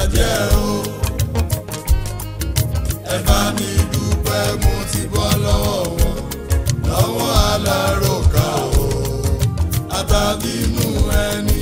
jẹ́ o. ẹ bá mi dúpẹ́ mo ti bọ́ lọ́wọ́ wọn lọ́wọ́ aláròkà o àtàbínú ẹni.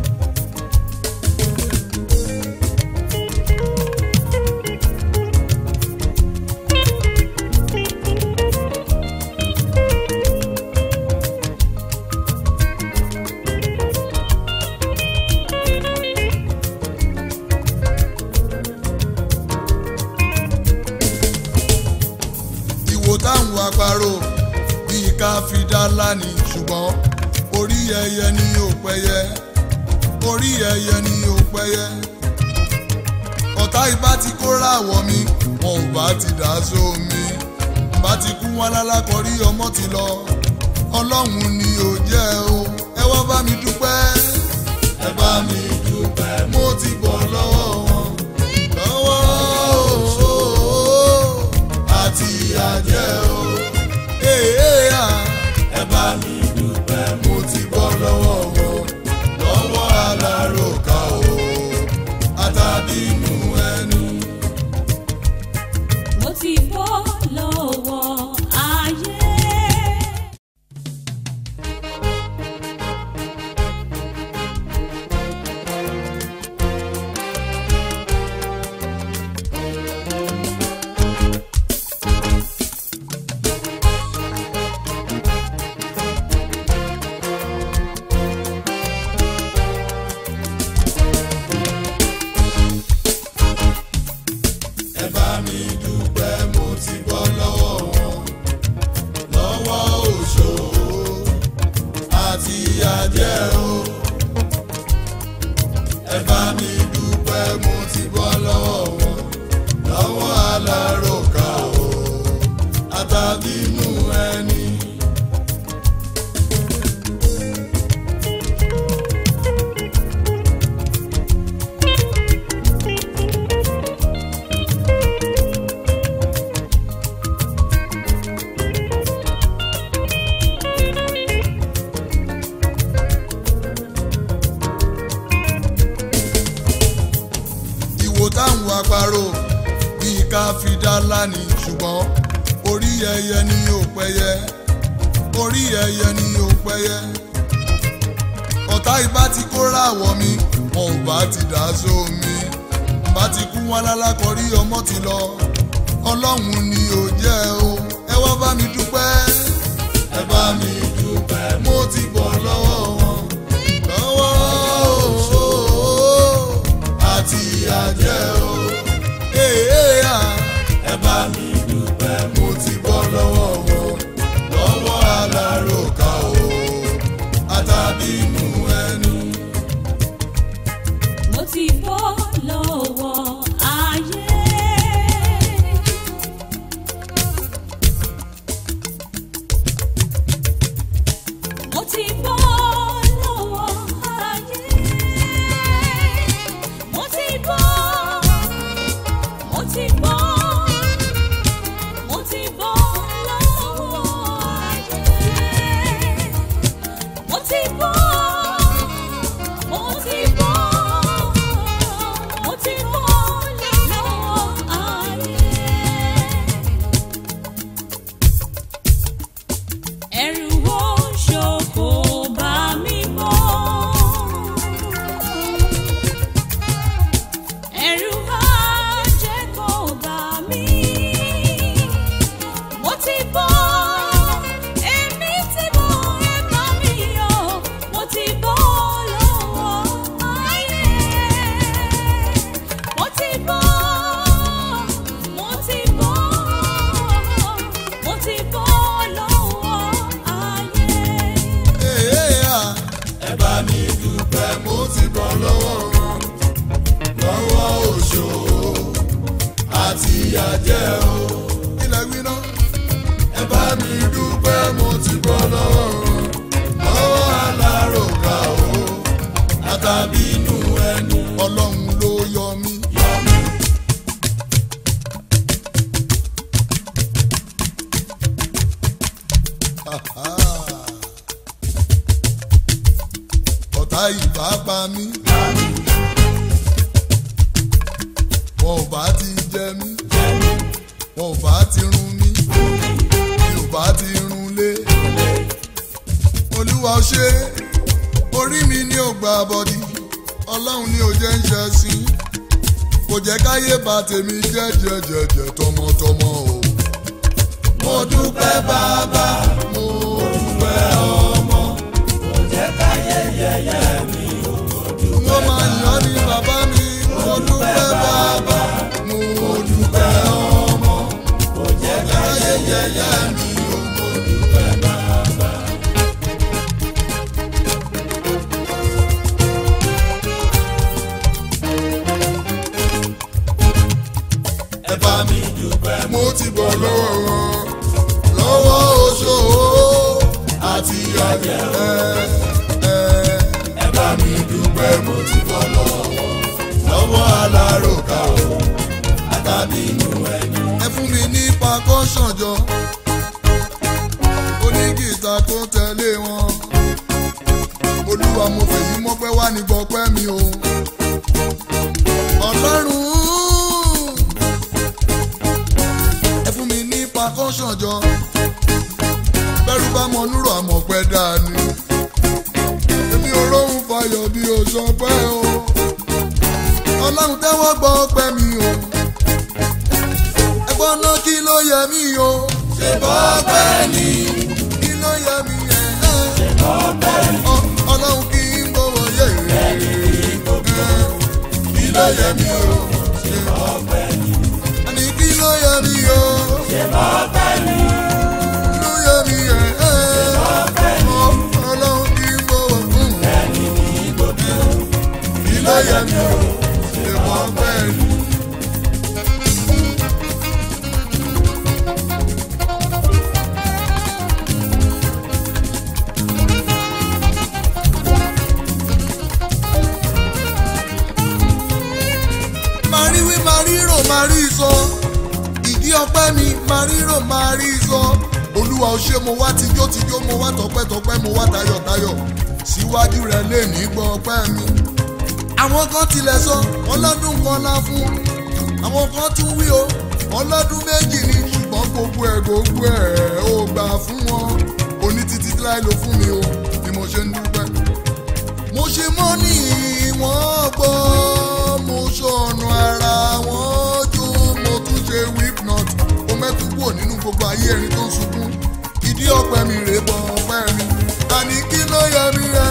ìwò táwọn àparò bíi ká fi dá lánìí ṣùgbọ́n orí ẹyẹ ni ò pẹyẹ orí ẹyẹ ni ò pẹyẹ ọ̀tá ibà ti kóra àwọ̀ mi wọn ò bá ti dá sómi bá ti kú wọn lálákọrí ọmọ ti lọ ọlọ́run ni ò jẹ́ o ẹ wá bá mi dúpẹ́ ẹ bá mi dúpẹ́ mo ti bọ̀ lọ́wọ́ wọn lọ́wọ́ o àti àjẹ́ o èèyà ẹ bá mi dúpẹ́ mo ti bọ́ lọ́wọ́ wọn lọ́wọ́ aláròkà o àtàbínú ẹni. mo ti bọ́ lọ́wọ́ ayé. ẹ bá mi dúpẹ́ mo ti bọ́ lọ́wọ́ wọn lọ́wọ́ òṣò àti àjẹ́ o. ẹ bá mi dúpẹ́ mo ti bọ́ lọ́wọ́ wọn lọ́wọ́ aláròkà o àtàbínú ẹni. ìwò táwọn àparò bíi ká fi dá lánìí ṣùgbọ́n orí ẹyẹ ni ò pẹyẹ orí ẹyẹ ni ò pẹyẹ ọ̀tá ibà ti kóra àwọ̀ mi wọn ò bá ti dá sómi bá ti kú wọn lálákọrí ọmọ ti lọ ọlọ́run ni ò jẹ́ o ẹ wá bá mi dúpẹ́ ẹ bá mi dúpẹ́ mo ti bọ̀ lọ́wọ́ wọn lọ́wọ́ o àti àjẹ́ o èèyà ẹ bá mi dúpẹ́ mo ti bọ́ lọ́wọ́ wọn lọ́wọ́ aláròkà o àtàbínú ẹni. mo ti bọ́ lọ́wọ́ ayé. mo ti bọ́ lọ́wọ́ ayé. mo ti bọ́ mo ti bọ́ mo ti bọ́ lọ́wọ́ ayé. mo ti bọ́ mo ti bọ́ mo ti bọ́ lọ́wọ́ ayé. ẹ̀rù wo ṣòkò bá mi mọ́. ẹ̀rù máa jẹ́ kó bá mi. mo ti bọ́ èmi ti bọ́ ẹ bá mi yọ. mo ti bọ́ lọ́wọ́ ayé. mo ti bọ́ mo ti bọ́ mo ti bọ́ lọ́wọ́ ayé. èèyà ẹ bá mi dúpẹ́ mo ti bọ́ lọ́wọ́ wọn lọ́wọ́ òṣò àti àjẹ́ o. ilẹ̀ gbiná ẹ bá mi dúpẹ́ mo ti bọ́ lọ́wọ́ wọn lọ́wọ́ aláròkà o àtàbínú ẹni. ọlọ́run ló yọ mí. yọ mí. ọ̀tá ìbá pa mí. wọn ò bá ti jẹ mí wọn ò bá ti run mí mi ò bá ti run lé olúwa ó ṣe orí mi ní ògbà bọ́dí ọlọ́run ní ò jẹ́ ń ṣe sí kò jẹ́ káyé bá tèmi jẹ́ jẹ́jẹ́jẹ́ tọmọtọmọ o. mo dúpẹ́ bàbá mo dúpẹ́ ọmọ. mo máa yàn ní bàbá mi mo dúpẹ́ bàbá mo dúpẹ́ ọmọ. kò jẹ́ káyé yẹ̀yẹ́ mi o mo dúpẹ́ bàbá. ẹ bá mi dúpẹ́. mo ti bọ̀ lọ́wọ́ wọn lọ́wọ́ oṣó àti ayẹ. ẹ bá mi dúpẹ́ mo ti bọ̀ lọ́wọ́ wọn lọ́wọ́ aláròká o àtàbí inú ẹni. ẹ fún mi ní pakọ́ṣànjọ onígìtà tó tẹ̀lé wọn olúwa mo fèyí mọ́pẹ́ wá ní gbọ́pẹ́ mi o ọlọ́run ẹ fún mi ní pakọ́ṣàn jọ bẹ́rù bá mọ núrò àmọ̀ pẹ́ dání èmi ò róhùn fayọ̀ bí o sọ pé o ọlọ́run tẹ́wọ́ gbọ́ pẹ́ mi o ẹgbọ́n náà kí ló yẹ mí o ṣe bọ́ pẹ́ ni kí ló yẹ mí ẹ̀ ṣe bọ́ pẹ́ ni ọlọ́run kí n gbọ́wọ́ yé rẹ̀ kí ló yẹ mí o ṣe bọ́ pẹ́ ni àní kí ló yẹ mí o ṣe bọ́ pẹ́ ni kí ló yẹ mí ẹ̀ ṣe bọ́ pẹ́ ni ọlọ́run kí n gbọ́wọ́ fún mi kí ló yẹ mí o ṣe bọ́ pẹ́ ni. máa rí wí máa rí rò máa rí sọ ìdí ọpẹ́ mi máa rí rò máa rí sọ olúwa ó ṣe mo wá tijó tijó mo wá tọpẹ́tọpẹ́ mo wá tayọ̀tayọ̀ síwájú rẹ̀ lè ní gbọ́ ọpẹ́ mi. àwọn kan tilẹ̀ sọ ọlọ́dún kan la fún àwọn kan tún wí o ọlọ́dún méjì ni ṣùgbọ́n gbogbo ẹ̀ gbogbo ẹ̀ ó gbà fún wọn oní títí láì ló fún mi o bí mo ṣe ń dúpẹ́ mo ṣe mọ́ ní ìwọ̀n gbọ́ mo ṣọ̀nà ara wọn jó mo tún ṣe whip knot mo mẹ́tú kúrò nínú gbogbo ayé ẹni tó ń sunkún ìdí ọ̀pẹ mi rèé bọ̀ ọ̀pẹ mi àní kí ló yẹ mi rẹ̀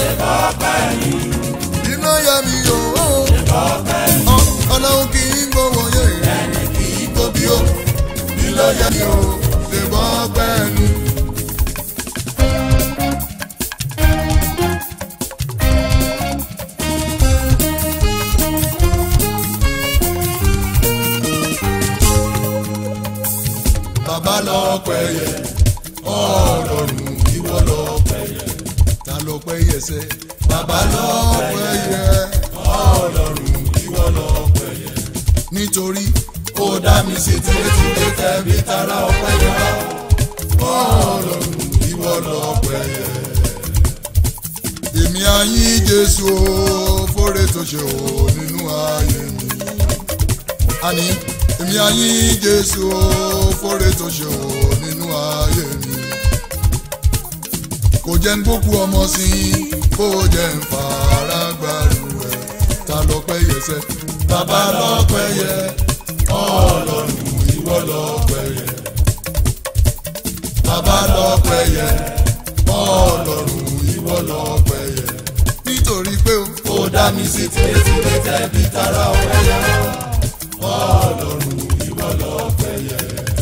kí ló yẹ mi yò ó ọlọ́run kì í gbowó yé rẹ̀ kì í tóbi ó kí ló yẹ mi ó ṣe bọ́ ọ̀pẹ ni. bàbá lọ́pẹ́ yẹ ọlọ́run ìwọ lọ́pẹ́ yẹ ta lọ́pẹ́ yẹ sẹ́ bàbá lọ́pẹ́ yẹ ọlọ́run ìwọ lọ́pẹ́ yẹ nítorí ó dá mi sí tìrẹ́tìrẹ́ tẹ̀bí tara ọpẹ́ yẹ ọlọ́run ìwọ lọ́pẹ́ yẹ. èmi àyìn jésù o fóore tó ṣe o nínú ayé mi àní èmi àyìn jésù o fóore tó ṣe o nínú ayé mi kò jẹ́ ń gbókù ọmọ sí i kó jẹ́ ń fara gbàrú ẹ̀ ta lọ́pẹ́ yẹ sẹ́ bàbá lọ́pẹ́ yẹ ọlọ́run ìwọ lọ́pẹ́ yẹ bàbá lọ́pẹ́ yẹ ọlọ́run ìwọ lọ́pẹ́ yẹ nítorí pé ó dá mi sí tìrẹ́tìrẹ́ tẹ̀bí tara ọpẹ́ yẹ ọlọ́run ìwọ lọ́pẹ́ yẹ.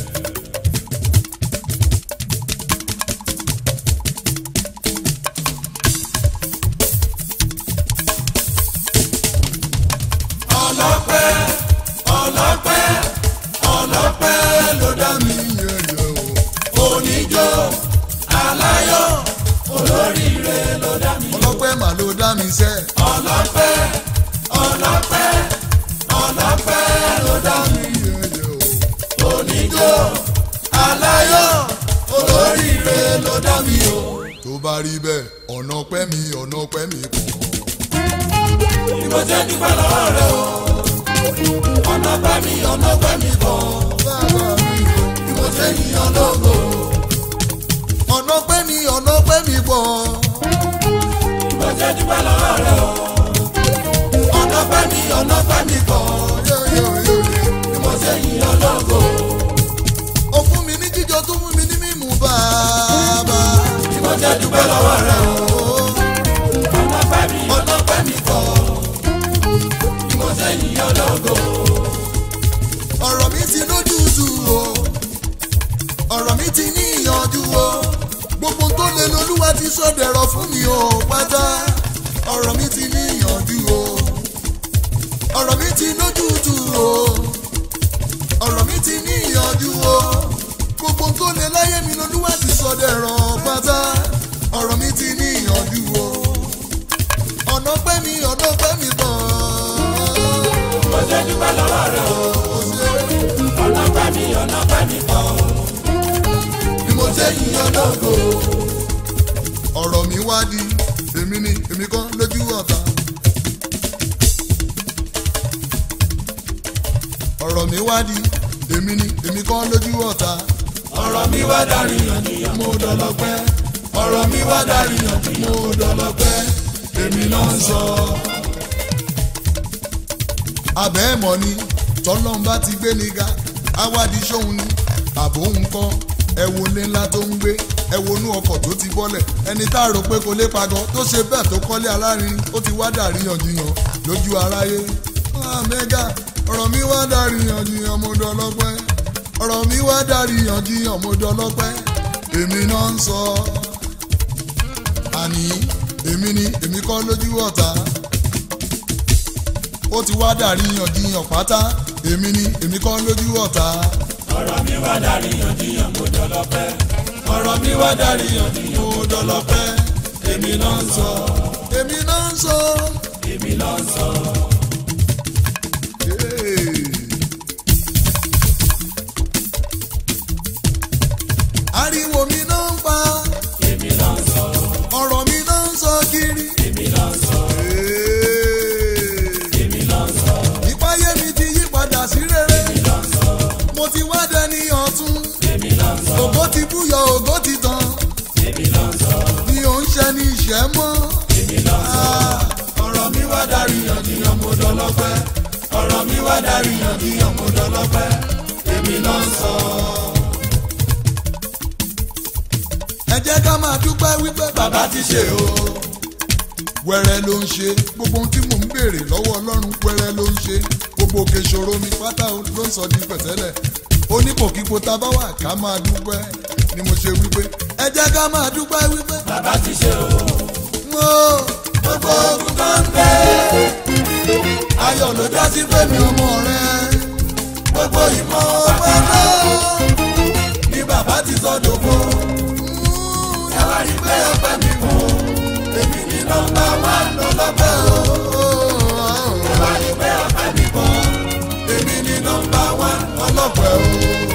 ọlọ́pẹ́ ọlọ́pẹ́ ọlọ́pẹ́ ló dá mi yẹ̀yẹ̀ o. oníjó aláyọ̀ olóríire ló dá mi. ọlọ́pẹ́ mà ló dá mi sẹ́. ọlọ́pẹ́ ọlọ́pẹ́ ọlọ́pẹ́ ló dá mi yẹ̀yẹ̀ o. oníjó aláyọ̀ olóríire ló dá mi o. tó bá rí bẹ́ẹ̀ ọ̀nà ọpẹ́ mi ọ̀nà ọpẹ́ mi pọ̀. Bí mo ṣe dúpẹ́ lọ́wọ́ rẹ o, ọ̀nà ọ̀nà pẹ́ mi ọ̀nà pẹ́ mi bọ̀ bàbá mi bí mo ṣe yíyan lógo. ọ̀nà pẹ́ mi ọ̀nà pẹ́ mi bọ̀ mo ṣe dúpẹ́ lọ́wọ́ rẹ o. ọ̀nà pẹ́ mi ọ̀nà pẹ́ mi bọ̀ bí mo ṣe yíyan lógo. ó fún mi ní jíjọ tó fún mi ní mímú bàbá. bí mo ṣe dúpẹ́ lọ́wọ́ rẹ o. ọ̀nà pẹ́ mi ọ̀nà pẹ́ mi bọ̀ bí mo ṣe yíyan lógo. ọ̀rọ̀ mi ti lójútu o ọ̀rọ̀ mi ti ní ìyànjú o gbogbo tó lè lolúwa ti sọ̀dẹ̀rọ̀ fún mi o pátá ọ̀rọ̀ mi ti ní ìyànjú o ọ̀rọ̀ mi ti lójútu o ọ̀rọ̀ mi ti ní ìyànjú o gbogbo tó lè láyé mi lolúwa ti sọ̀dẹ̀rọ̀ pátá ọ̀rọ̀ mi ti ní ìyànjú o ọ̀nà pẹ́ mi ọ̀nà pẹ́ mi bọ̀ mo ṣe dúpẹ́ lọ́wọ́ rẹ o. ọ̀nà pẹ́ mi ọ̀nà pẹ́ mi bọ̀. bí mo ṣe yíyan lógo. ọ̀rọ̀ mi wá di èmi ni èmi kan lójú ọ̀tá. ọ̀rọ̀ mi wá di èmi ni èmi kan lójú ọ̀tá. ọ̀rọ̀ mi wá darí yànjiyàn mo dọlọ́pẹ́. ọ̀rọ̀ mi wá darí yànjiyàn mo dọlọ́pẹ́. èmi náà ń sọ. abẹ́ ẹ̀mọ́ ni tọ́lọ́n bá ti gbé ni ga awádìí sóhun ni àbò ń kọ́ ẹ wo ilé ńlá tó ń gbé ẹ wo inú ọkọ̀ tó ti bọ́lẹ̀ ẹni tá a rò pé kò lè pagọ́ tó ṣe bẹ́ẹ̀ tó kọ́lé alárinrin ó ti wá dàrí yànjiyàn lójú aráyé. mẹ́gà ọ̀rọ̀ mi wá dàrí yànjiyàn mo dọlọ́pẹ́ ọ̀rọ̀ mi wá dàrí yànjiyàn mo dọlọ́pẹ́ èmi náà ń sọ àní èmi ni èmi kọ́ lójú ọ̀tá ó ti wá dàrí yànjiyàn pátá èmi ni èmi kọ́ lójú ọ̀tá. ọ̀rọ̀ mi wá darí yànjiyàn mo dọlọ́pẹ́. ọ̀rọ̀ mi wá darí yànjiyàn mo dọlọ́pẹ́. èmi náà ń sọ. èmi náà ń sọ. èmi náà ń sọ. Hey. ariwo mi náà ń pa èmi náà ń sọ. ọ̀rọ̀ mi náà ń sọ kiri. èmi náà ń sọ. Hey. èmi náà ń sọ. ìpáyé mi ti yí padà sí rere èmi náà ń sọ. mo ti wá dẹni ọ̀tún èmi náà ń sọ. ògo ti búyọ ògo ti tàn èmi náà ń sọ. mi ò ń ṣe ní ìṣẹ́ mọ́. èmi náà ń sọ. Ah. ọ̀rọ̀ mi wá darí yànjiyàn mo dọlọ́pẹ́. ọ̀rọ̀ mi wá darí yànjiyàn mo dọlọ́pẹ́. èmi náà ń sọ. ẹ jẹ́ ká máa dúpẹ́ wípé bàbá ti ṣe o. wẹ́rẹ́ ló ń ṣe gbogbo ohun tí mò ń béèrè lọ́wọ́ ọlọ́run wẹ́rẹ́ ló ń ṣe gbogbo òkè ìṣòro mi pátá ló ń sọ di pẹ̀tẹ́lẹ̀ onípòkípo tá a bá wà ká máa dúpẹ́ ni mo ṣe wípé ẹ jẹ́ ká máa dúpẹ́ wípé bàbá ti ṣe o. mo gbogbo ogun tó ń gbé ayọ̀ ló já sí fẹ́mi ọmọ rẹ gbogbo ìmọ̀ ọpẹ́ náà ni bàbá ti sọ dògbò ẹ wá rí pé ọpẹ́ mi kù èmi ní nọ́mbà wá lọ́lọ́pẹ́ o ẹ wá rí pé ọpẹ́ mi kù èmi ní nọ́mbà wá lọ́lọ́pẹ́ o.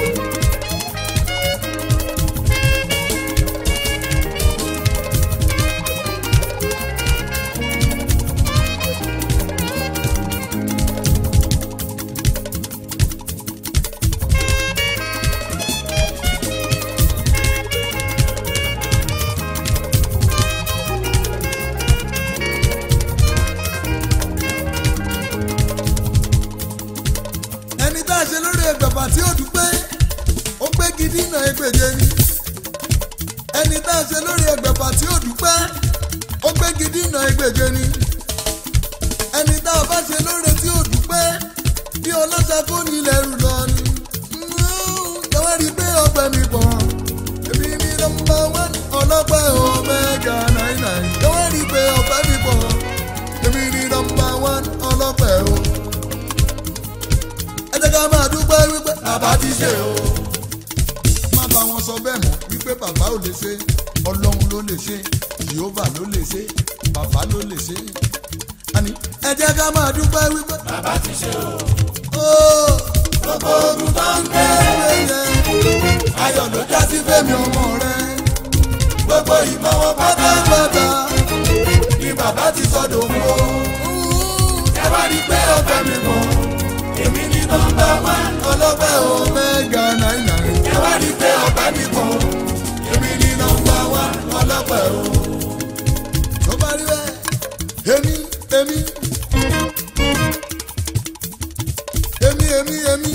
ẹni tá a ṣe lórí ẹgbẹ̀fà tí ó dúpẹ́ ó gbé gidi náà ẹgbẹ̀je ni ẹni tá a ṣe lórí ẹgbẹ̀fà tí ó dúpẹ́ ó gbé gidi náà ẹgbẹ̀je ni ẹni tá a bá ṣe lórí tí ó dúpẹ́ bí ọlọ́ṣà kò ní lẹ́rù lọ ni jọ̀wọ́ rí i pé ọpẹ́ mi pọ̀ èmi ní nọ́mbà wán ọlọ́pẹ́ omega nine nine jọ̀wọ́ rí i pé ọpẹ́ mi pọ̀ èmi ní nọ́mbà wán ọlọ́pẹ́ o ẹ jẹ́ ká máa dúpẹ́ wípé bàbá ti ṣe o. má bá wọn sọ bẹ́ẹ̀ mọ́ wípé bàbá ò lè ṣe ọlọ́run ló lè ṣe jehova ló lè ṣe bàbá ló lè ṣe. àní ẹ jẹ́ ká máa dúpẹ́ wípé bàbá ti ṣe o. ó gbogbo ogun tó ń gbé wẹ́yẹ ayọ̀ ló já sí fẹ́mi ọmọ rẹ gbogbo ìmọ̀ wọn pátápátá ni bàbá ti sọdọ̀ fún o. ẹ wá rí i pé ọ̀fẹ́ mi mọ̀ èmi ní nọ́mbà wá ọlọ́pẹ́ o. omega nine nine. ẹ wá rí pé ọ̀pẹ mi kàn èmi ní nọ́mbà wá ọlọ́pẹ́ o. tó bá rí bẹ́ẹ̀ èmi èmi èmi èmi èmi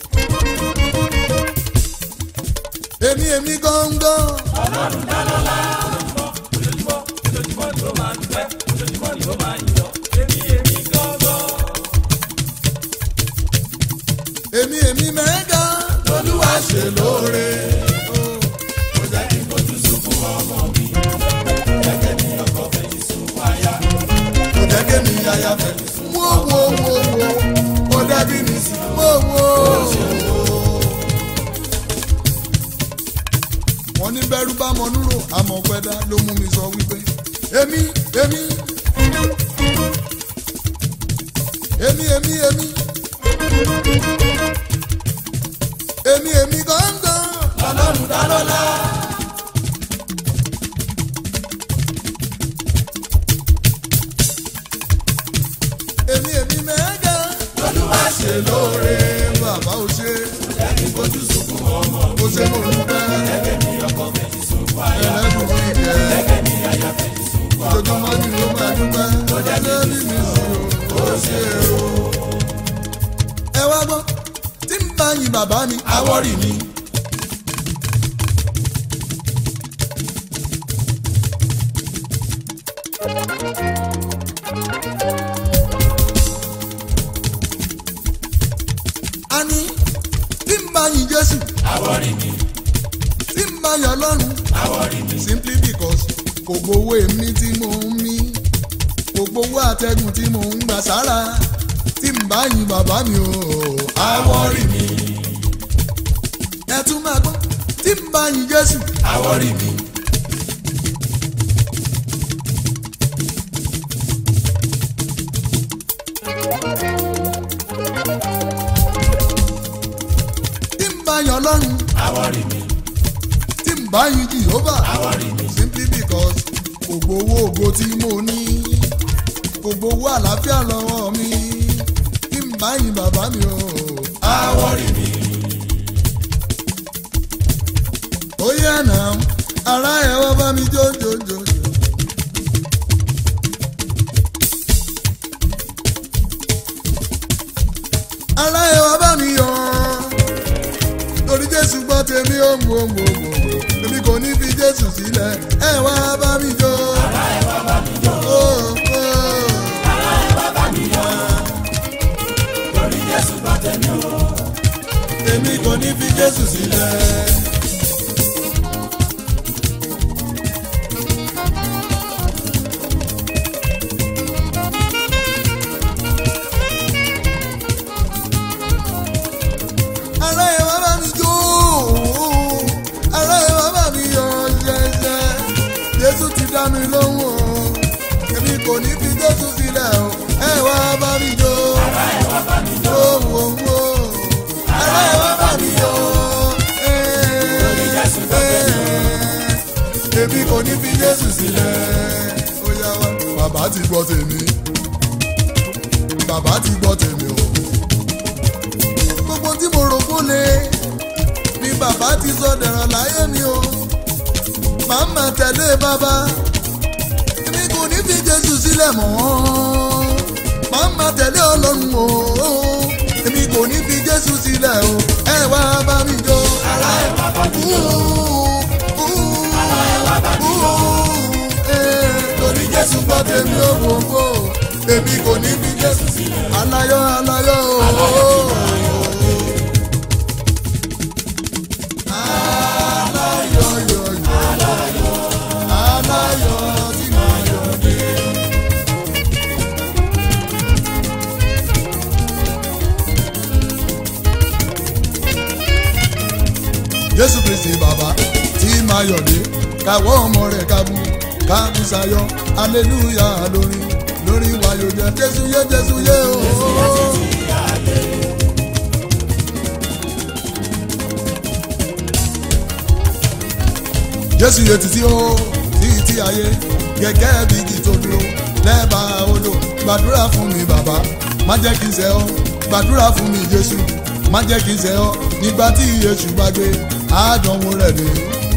èmi èmi gángan. èmi èmi mẹ́ga olúwa ṣe lóore. kò jẹ́ kí n fojú sunkún ọmọ mi. jẹ́kẹ́ mi ọkọ fẹ̀yìn sunkún aya. kò jẹ́ kí mi aya fẹ̀yìn sunkún wo wo wo wo kó dẹ́bí mi sí. wo wo. wọ́n ní bẹ́rù bá mọ núrò àmọ́ pẹ́dá ló mú mi sọ wípé èmi èmi èmi èmi èmi èmi èmi gángan. ọlọ́run dá lọ́lá. èmi èmi mẹ́ga. olúwa ṣe lóore. bàbá ò ṣe kò jẹ́ kí n fojú sunkún ọmọ mi. ó ṣe mo dúpẹ́. jẹ́kẹ́ mi ọkọ fẹ̀yìn sunkún aya. ẹlẹ́dùn fún ìjẹ́. jẹ́kẹ́ mi aya fẹ̀yìn sunkún ọmọ mi. ojoojúmọ́ ni ló máa dúpẹ́. ó jẹ́ bí mi sí o. ó ṣe o. ẹ wá gbọ́ tí ń bá yin bàbá mi. àwọ̀rì mi. a ní tí ń bá yin Jésù. àwọ̀rì mi. tí ń bá yan Ọlọ́run. àwọ̀rì mi. simply because kò gbowó èmi tí mò ń mí kò gbowó àtẹ̀gùn tí mò ń gbà sára tí ń bá yin bàbá mi o. àwọ̀rì mi. ẹ tún máa gbọ́ tí ń bá yin Jésù. àwọ̀rì mi. tí ń bá yan Ọlọ́run. àwọ̀rì mi. tí ń bá yin Jehovah. àwọ̀rì mi. simply because kò gbowó ògo tí mo ní kò gbowó àlàáfíà lọ́wọ́ mi tí ń bá yin bàbá mi o. àwọ̀rì mi. ó yẹ náà ara ẹ̀ wá bá mi jó jó jó. jó. ara ẹ̀ wá bá mi yọ̀ torí Jésù gbọ́ tèmi ó ń wò ń wò ń wò èmi kò ní fi Jésù sílẹ̀ ẹ̀ wá bá mi jó. ara ẹ̀ wá bá mi jó. torí jésù bá tẹ̀mí o. èmi kò ní fi Jésù sílẹ̀. ara ẹ̀ wá bá mi jó ara ẹ̀ wá bá mi yọ̀ ṣẹ̀ṣẹ̀ Jésù ti dá mi lóhùn o èmi kò ní fi Jésù sílẹ̀ o ẹ̀ wá bá mi jó ara ẹ̀ wá bá mi jó ara ẹ̀ wá bá mi yọ̀ Jésù tó tẹ̀mí èmi kò ní fi Jésù sílẹ̀ ó yá wá bàbá ti gbọ́ tèmi bàbá ti gbọ́ tèmi o gbogbo tí mo rò kó lè ni bàbá ti sọ dẹ̀rọ̀ láyé mi o màá mà tẹ̀lé bàbá èmi kò ní fi Jésù sílẹ̀ mọ́ màá mà tẹ̀lé Ọlọ́run o èmi kò ní fi Jésù sílẹ̀ o ẹ wá bá mi jó ara ẹ wá bá mi jó ara ẹ wá bá mi jó torí Jésù gbọ́ tèmi ó gbogbo èmi kò ní fi Jésù sílẹ̀ aláyọ̀ aláyọ̀ o. aláyọ̀ tí màá yọ̀ dé. Jésù Kristi bàbá tí màá yọ̀ dé káwọ́ ọmọ rẹ̀ kábù kábù sayọ̀ aleluya lórí lórí wayò jẹ Jésù yé Jésù yé o. Jésù yé títí o títí ayé gẹ́gẹ́ bí igi tó dúró lẹ́bàá odò gbàdúrà fún mi bàbá má jẹ́ kí n ṣẹ̀ ọ́ gbàdúrà fún mi jésù má jẹ́ kí n ṣẹ̀ ọ́ nígbà tí yéṣu bá gbé àádọ́wò rẹ̀ dé.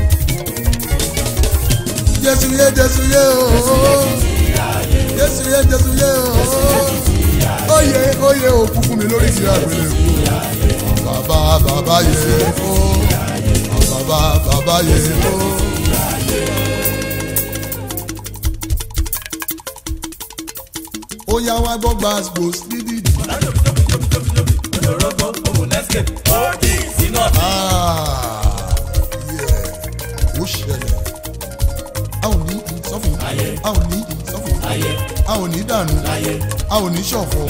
jésù yé jésù yé ooo jésù yé jésù yé ooo oyè oyè òkú fún mi lórí ti àgbélé kú bàbá bàbá yé ooo bàbá bàbá yé ooo. ó yá wá gbọ́ gbàgbó dídì. olórogbo òun lẹ́sìkè ó dì sínú ọ̀tí. ó ṣẹlẹ̀ a ò ní ìsọ́fún a ò ní ìsọ́fún a ò ní dànù a ò ní ṣọ̀fọ̀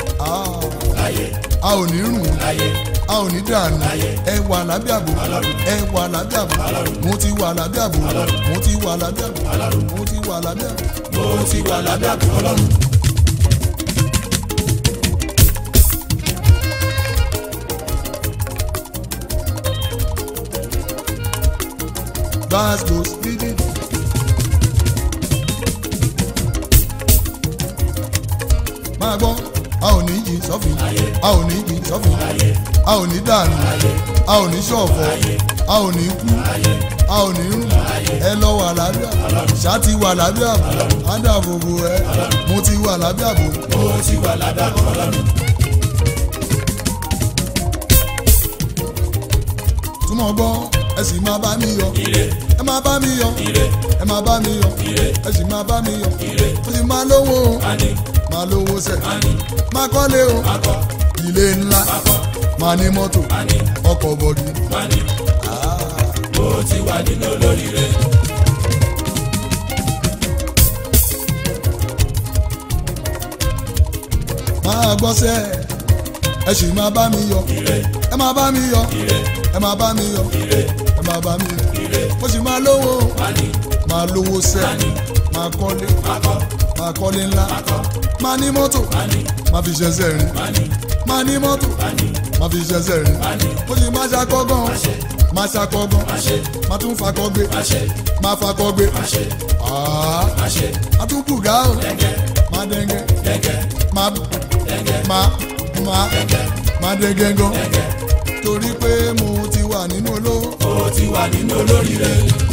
a ò ní rùn a ò ní dànù ẹ wà lábẹ́ àbò ẹ wà lábẹ́ àbò mo ti wà lábẹ́ àbò mo ti wà lábẹ́ àbò mo ti wà lábẹ́ àbò mo ti wà lábẹ́ àbò ọlọ́run. gbàgbó dídì. máa gbọ́ a ò ní yí sọ́fìn a ò ní yí sọ́fìn a ò ní dànù a ò ní ṣọ̀fọ̀ a ò ní kú a ò ní rùn ẹ lọ wà lábẹ́ àbò ṣáàtì wà lábẹ́ àbò ádàbòbò ẹ mo ti wà lábẹ́ àbò. mo ti wà lábẹ́ àbò ọlọ́run. túmọ̀ gbọ́ ẹ sì máa bá mi yọ ire ẹ máa bá mi yọ ire ẹ máa bá mi yọ ire ẹ sì máa bá mi yọ ire ó sì máa lówó o ani máa lówó sẹ̀ ani máa kọ́lé o akọ ilé ńlá akọ máa ní mọ́tò ani ọkọ̀ bọ̀dì. ani mo ti wà nínú olóríire. máa gbọ́sẹ̀ ẹ sì máa bá mi yọ ire ẹ máa bá mi yọ ire ẹ máa bá mi yọ ire ẹ máa bá mi yọ ire ó sì máa lówó o ani máa lówó sẹ̀ ani máa kọ́lé akọ máa kọ́lé ńlá akọ máa ní mọ́tò ani máa fi ṣẹ̀ṣẹ̀ rìn ani máa ní mọ́tò ani máa fi ṣẹ̀ṣẹ̀ rìn ani ó sì máa ṣàkọ́gàn àṣẹ máa ṣàkọ́gàn àṣẹ máa tún fakọ́ gbé àṣẹ máa fakọ́ gbé àṣẹ àá àṣẹ máa tún bùgá o dẹ́gẹ́ máa dẹ́ngẹ́ dẹ́gẹ́ máa dẹ́gẹ́ máa máa dẹ́gẹ́ máa dẹ́ngẹ́ gan dẹ́gẹ́ torí pé mo ti wà nínú olówó. mo ti wà nínú olóríire.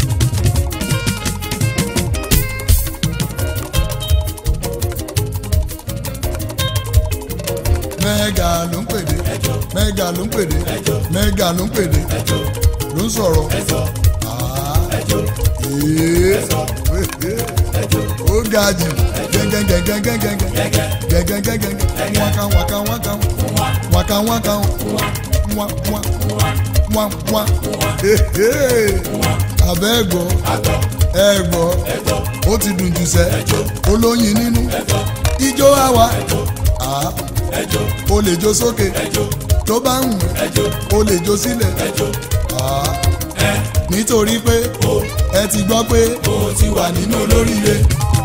mẹ́gà ló ń pèdè ẹjọ́ mẹ́gà ló ń pèdè ẹjọ́ mẹ́gà ló ń pèdè ẹjọ́ ló ń sọ̀rọ̀. ẹjọ́ Ah, ẹjọ́ ee, ẹjọ́ ẹjọ́ ó ga jù gẹ́gẹ́gẹ́gẹ́gẹ́gẹ́ gẹ́gẹ́ gẹ́gẹ́gẹ́gẹ́ wákà wákà wákà wá wákà wákà wá wá wá wá wá Ee, abẹ́ ẹ̀gbọ́ àgọ́ ẹ̀gbọ́ ẹ̀gbọ́ ó ti dùn jù sẹ́ ẹjọ́ olóyin nínú ẹ̀gbọ́ ijó àwa ẹjọ́ Ah, ẹjọ́ o lè jó sókè ẹjọ́ tó bá ń wù ẹjọ́ o lè jó sílẹ̀ ẹjọ́ Ah, ẹ nítorí pé o ẹ ti gbọ́ pé mo ti wà nínú olóríire.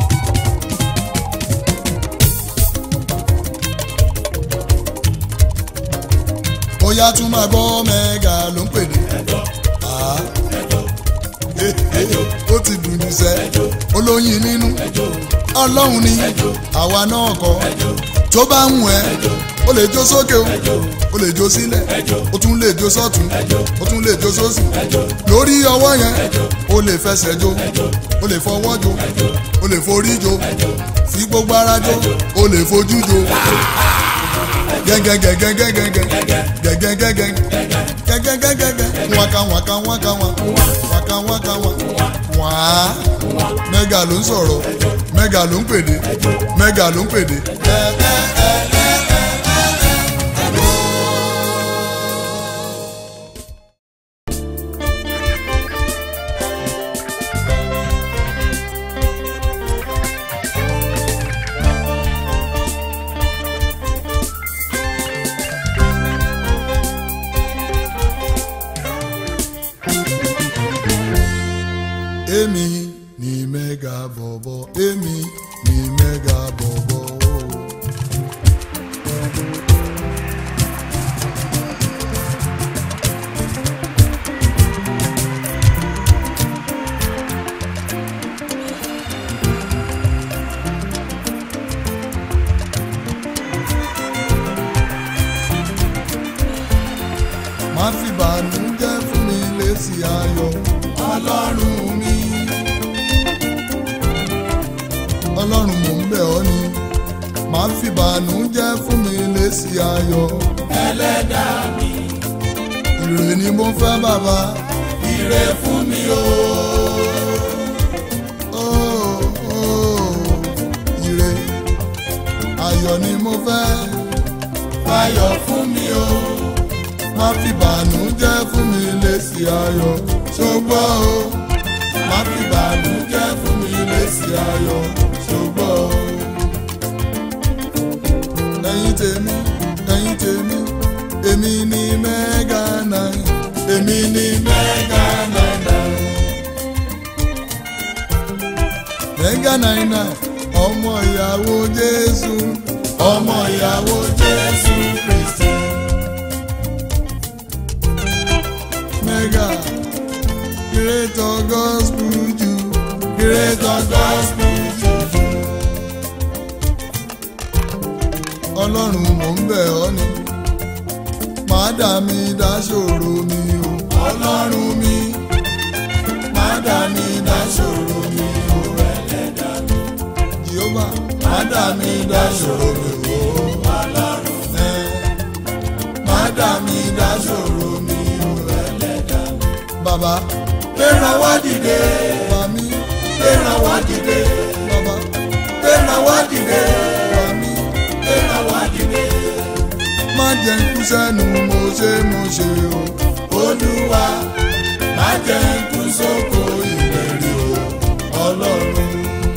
ó yá tún máa gbọ́ mẹ́gà ló ń pèdè. ẹjọ́ Ah, ẹjọ́ eh, eh, ó ti dùn jù sẹ́ ẹjọ́ olóyin nínú ẹjọ́ ọlọ́run ni ẹjọ́ àwa náà kọ́ ẹjọ́ tó bá ń wù ẹ́ o lè jó sókè o ẹjọ́ o lè jó sílẹ̀ ẹjọ́ o tún lè jó sọ́tún ẹjọ́ o tún lè jó sósì ẹjọ́ lórí ọwọ́ yẹn ẹjọ́ o lè fẹsẹ̀ jó ẹjọ́ o lè fọwọ́ jó ẹjọ́ o lè forí jó ẹjọ́ fi gbogbo ara jó o lè fojú jó gẹ́gẹ́gẹ́gẹ́gẹ́gẹ́ gẹ́gẹ́gẹ́gẹ́ gẹ́gẹ́gẹ́gẹ́ waka waka waka wa waka waka wa wàá mẹ́gà ló ń sọ̀rọ̀ mẹ́gà ló ń pèdè mẹ́gà ló ń pèdè. èmi ni mẹ́gà bọ̀bọ̀ èmi ni mẹ́gà bọ̀bọ̀ o. má fi bànújẹ́ fún mi lésì ayọ̀ ọlọ́run mi. ọlọ́run mò ń bẹ̀ ọ́ ni má fi bànújẹ́ fún mi lésì ayọ̀ ẹlẹ́dàá mi ire ni mo fẹ́ bàbá ire fún mi o. oh, oh, ire ayọ̀ ni mo fẹ́ fayọ̀ fún mi o. má fi bànújẹ́ fún mi lésì ayọ̀ ṣùgbọ́n o má fi bànújẹ́ fún mi lésì ayọ̀ ṣùgbọ́n o. ẹ̀yin tèmi ẹ̀yin tèmi èmi ni mẹ́gà náà èmi ni mẹ́gà náà. mẹ́gà náà ọmọ ìyàwó Jésù ọmọ ìyàwó Jésù Kristi. mega creator gospel ju creator gospel juju. ọlọ́run mò ń bẹ̀ ọ́ ni má dà mí dá ṣòro mi o ọlọ́run mi má dà mí dá ṣòro mi o ẹlẹ́dàá mi. jehova má dà mí dá ṣòro mi o ọlọ́run mi má dà mí dá ṣòro mi o ẹlẹ́dàá mi. bàbá gbéra wá dìde wà mí gbéra wá dìde bàbá gbéra wá dìde wà mí gbéra wá dìde. má jẹ́ ń kú sẹ́nu mo ṣe mo ṣe o. olúwa má jẹ́ n kú sóko ìlérí o ọlọ́run.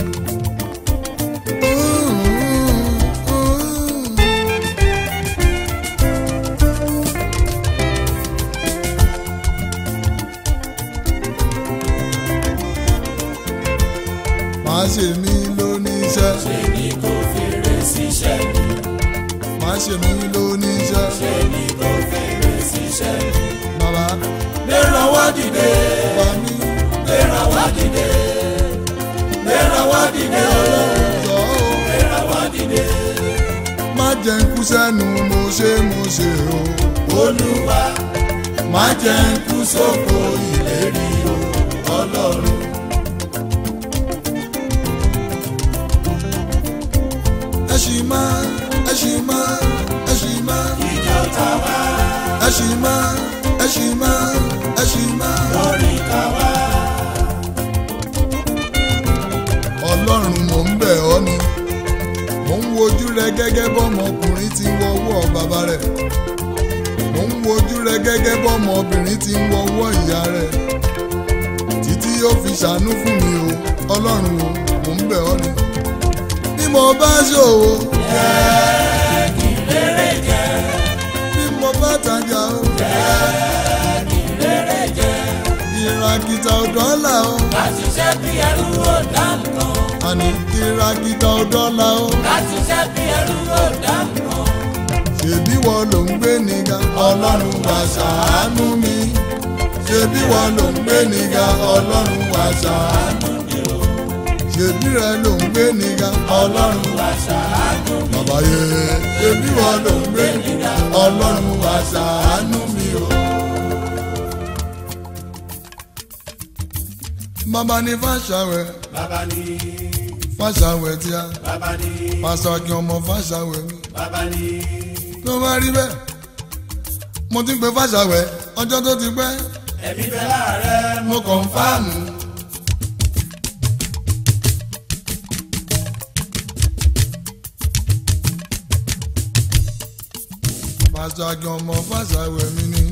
má ṣe mí lóníṣẹ́ ṣe ni kò fèrè síṣẹ́ mi má ṣe mí lóníṣẹ́ ṣe ni kò fèrè síṣẹ́ mi. bàbá gbéra wá dìde wà mí gbéra wá dìde gbéra wá dìde jọ o. gbéra wá dìde. má jẹ́ ń kú sẹ́nu mo ṣe mo ṣe o. olúwa má jẹ́ n kú sóko ìlérí o ọlọ́run. ẹ ṣì máa ẹ ṣì máa ẹ ṣì máa ìjọ ta wá ẹ ṣì máa ẹ ṣì máa ẹ ṣì máa. lórí ká wá. ọlọ́run mò ń bẹ̀ ọ́ ni mò ń wojú rẹ gẹ́gẹ́ bọ́mọkùnrin ti ń wọ́wọ́ bàbá rẹ̀ mò ń wojú rẹ gẹ́gẹ́ bọ́mọbìnrin ti ń wọ́wọ́ ìyá rẹ̀ títí yóò fi ṣàánú fún mi o ọlọ́run o mò ń bẹ̀ ọ́ ni bí mo bá ṣòwò jẹ́ kí lérè jẹ́ bí mo bá tajà o jẹ́ kí lérè jẹ́ ìràkìtà ọ̀dọ́là o láti ṣe bí ẹrú ò dá nǹkan àní ìràkìtà ọ̀dọ́là o láti ṣe bí ẹrú ò dá nǹkan. ṣèbí wọ́n ló ń gbé níga ọlọ́run wá ṣàánú mi ṣèbí wọ́n ló ń gbé níga ọlọ́run wá ṣàánú mi o ṣèbí rẹ ló ń gbé níga ọlọ́run wá ṣàánú mi bàbá yẹ ṣèbí wọ́n ló ń gbé níga ọlọ́run wá ṣàánú mi o. bàbá ní fàṣàwẹ̀ bàbá ní fàṣàwẹ̀ tí a bàbá ní pàṣàkì ọmọ fàṣàwẹ̀ mi bàbá ní tó bá rí bẹ́ẹ̀ mo ti ń pe fàṣàwẹ̀ ọjọ́ tó ti pẹ́ ẹ̀mí bẹ láàrẹ̀ mo kọ̀ǹfàmù. pàṣàkì ọmọ fàṣàwẹ̀ mi ni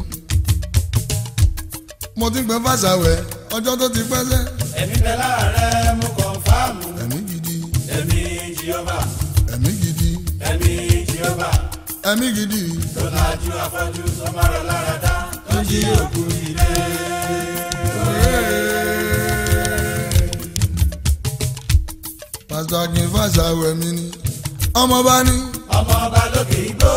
mo ti ń pe fàṣàwẹ̀ ọjọ́ tó ti pẹ́ sẹ́ ẹ̀mí bẹ láàrẹ̀ mo kọ̀ǹfàmù ẹ̀mí gidi ẹ̀mí jehova ẹ̀mí gidi ẹ̀mí jehova ẹ̀mí gidi tó lajú afọ́jú tó máa rọ lára dá tó jí òkú ilé. pàṣàkì fàṣàwẹ̀ mi ni ọmọ bá ní. ọmọ ọba lókè igbó.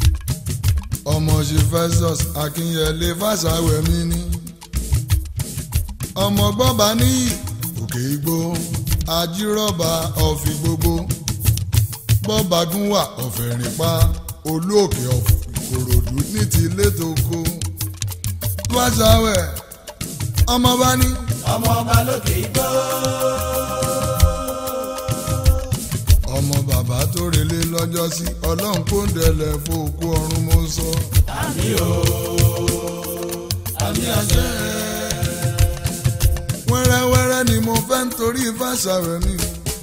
ọmọ ṣe festus akínyẹlé fàṣàwẹ̀ mi ni ọmọ gbọ́ba ní òkè igbó ajírọ́ba ọ̀fìn gbogbo bọ́ba gún wà ọ̀fẹ́ rìn pa olú òkè ọ̀fìn ìkòròdú ní ti létòkó wáṣáwẹ̀ ọmọ bá ní ọmọ ọba lókè igbó. ọmọ bàbá tó relé lọ́jọ́ sí ọlọ́run kó ń dẹlẹ̀ fòkú ọ̀run mo sọ. àmì o àmì àṣẹ. wẹ́rẹ́wẹ́rẹ́ ni mo fẹ́ ń torí fàṣàwẹ̀ mi.